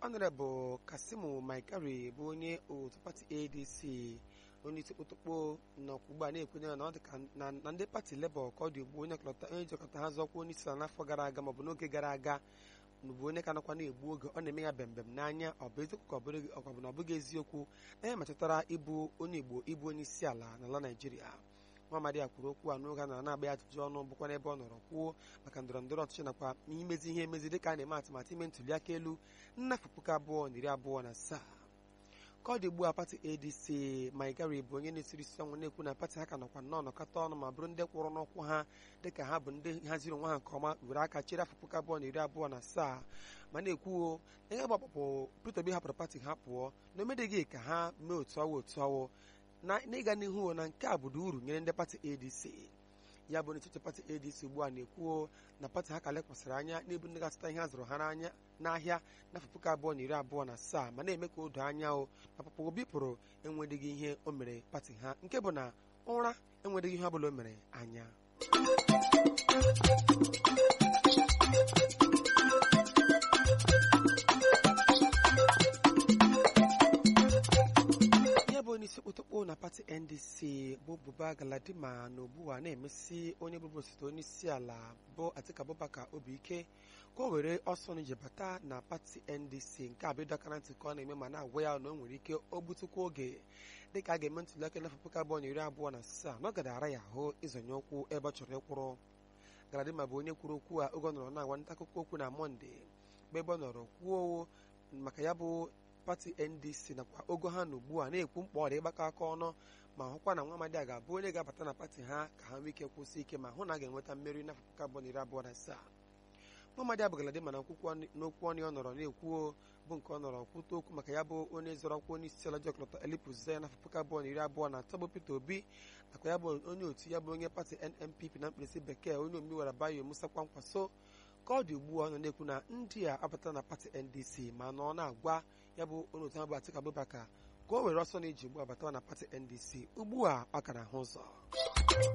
ọnọrebụ kasimu maikari bụ onye otu pati adc onye isi kpụtụkpụ nọkwa ugbu a na-ekwenye na ọ dị ka na na ndị pati lebọ ka ọ dị ugbu onye kọlọta- onye jikọta ha zọkwa onye isi ala n'afọ gara aga maọbụ n'oge gara aga bụ onye ka nọkwa na-egbu oge ọ na-eme ya bembem n'anya ọ bụ eziokwu ka ọ bụrụ- ọ bụ na ọ bụghị eziokwu anya metụtara ịbụ onye igbo ịbụ onye isi ala n'ala naijiria nwaamadi a kwuru okwu a n'oge a nọrọ na-agba ya ajụjụ ọnụ bụkwa n'ebe ọ nọrọ kwuo maka ndọrọ ndọrọ ọchịchị nakwa imezi ihe emezi dịka a na-eme atụmatụ ime ntuli aka elu nnafụ puku abụọ na iri abụọ na asaa ka ọ dị ugbu a pati adc maigari bụ onye na-esiri isi ọnwụ na-ekwu na pati ha ka nọkwa nnọọ nọkọta ọnụ ma bụrụ ndị kwụrụ n'ụkwụ ha dịka ha bụ ndị haziri onwe ha nke ọma were aka chere afọ puku abụọ na iri abụọ na asaa ma na-ekwuo na ihe gbapụpụ Peter Obi hapụrụ pati ha pụọ na o medeghị ka ha mee otu ọwụ otu ọwụ na n'ịga n'ihu na nke a bụdo uru nyere ndị pati adc ya bụ n'etiti pati adc ugbu a na-ekwuo na pati ha ka lekwasịrị anya n'ebu ndị ga-azụta ihe a zụrụ ha n'anya n'ahịa n'afọ puku abụọ na iri abụọ na asaa ma na-eme ka o doo anya o na papa obi pụrụ enwedịghị ihe o mere pati ha nke bụ na ụra enwedịghị ihe ọ bụla o mere anya ihe bụ onye isi kpụtụkpụ na pati ndc bụ buba galadima na ugbu a na-emesi onye bụbu osote onye isi ala bụ atiku abubakar obi ike ka o were ọsọ n'ije bata na pati ndc nke a bụ ịdọ aka na ntị ka ọ na-eme ma na-agwa ya na o nwere ike o gbutukwa oge dịka a ga-eme ntuli aka n'afọ puku abụọ na iri abụọ na asaa na ọ gadara ya ahụ ịzọnye ụkwụ ebe ọ chọrọ ịkwụrụ galadima bụ onye kwuru okwu a oge ọ nọrọ na-agwa nta akụkọ okwu na mọnde mgbe ebe ọ nọrọ kwuo maka ya bụ pati ndc nakwa ogo ha na ugbu a na-ekwu mkpa ọ dị ịgbakọ aka ọnụ ma hụkwa na nwa amadi a ga-abụ onye ga-abata na pati ha ka ha nwee ike kwụsị ike ma hụ na a ga-enweta mmeri n'afọ puku abụọ na iri abụọ na asaa nwa amadi abụgaladi mana n'okwu ọnụ ọ nọrọ na-ekwuo bụ nke ọ nọrọ kwute okwu maka ya bụ onye zọrọ ọkwa onye isi ala jọkọlọtọ elipuze n'afọ puku abụọ na iri abụọ na atọ bụ peter obi nakwa ya bụ onye otu ya bụ onye pati nnpp na mkpirisi bekee onye omiwara bayo musa kwankwaso ka ọ dị ugbu a ọ nọ na-ekwu na ndị a abata na pati ndc ma nọ na-agwa ya bụ onye otu ha bụ atiku abubakar ka o were ọsọ na iji ugbu a batawa na pati ndc ugbu a ọ ka na-ahụ ụzọ